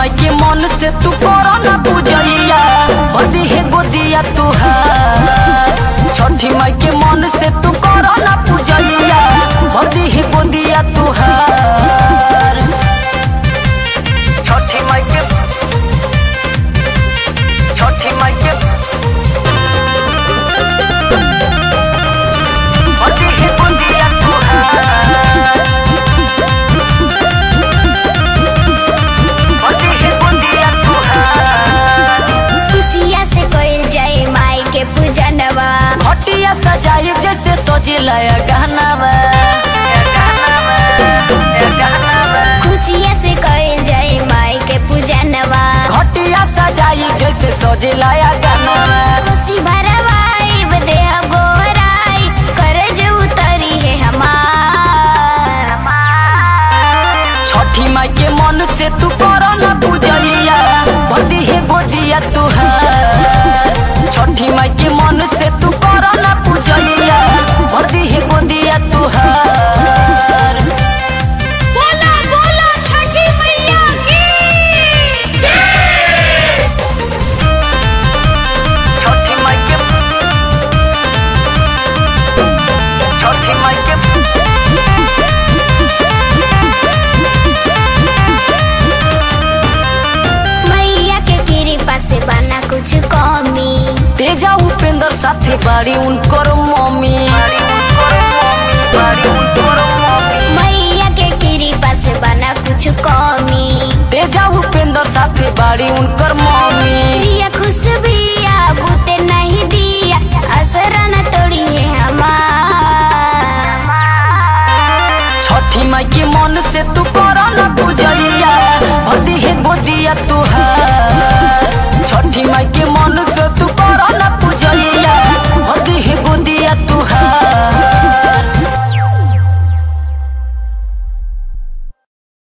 माई के मन से तू करो ना पूजैया बदी है गोदिया तुहार छठी माई के मन से तू करो ना पूजैया बदी है गोदिया तुहार छठी माई के छठी माई के बदी है गोदिया तुहार बदी है गोदिया तुहार खुशिया से कोई जाए माई के पूजनवा हटिया सजाई जैसे सजिला गहनावा खुशिया से कोई जाए माई के पूजनवा घटिया सजाई जैसे सजिला गहनावा खुशी भरवाई देह गोराई करज उतरी है हमार छठी माई के मन से तू करो ना पूजैया बदी है गोदिया तुहार छठी माई के मन से तू करो ना पूजैया बदी है गोदिया तुहार बोला बोला छठी मैया की छठी माई के छठी माई के मैया के कृपा से बना कुछ कमी तेजा उपेंद्र साथी बाड़ी उनकर मम्मी मैया के कृपा से बना कुछ कमी तेजा उपेंद्र साथी बाड़ी उनकर मम्मी प्रिया खुशबिया बूते नहीं दिया असरा न तोड़ी है हमार छठी माई के मन से तू करो ना पूजैया भदी है गोदिया तुहार छठी माई के मन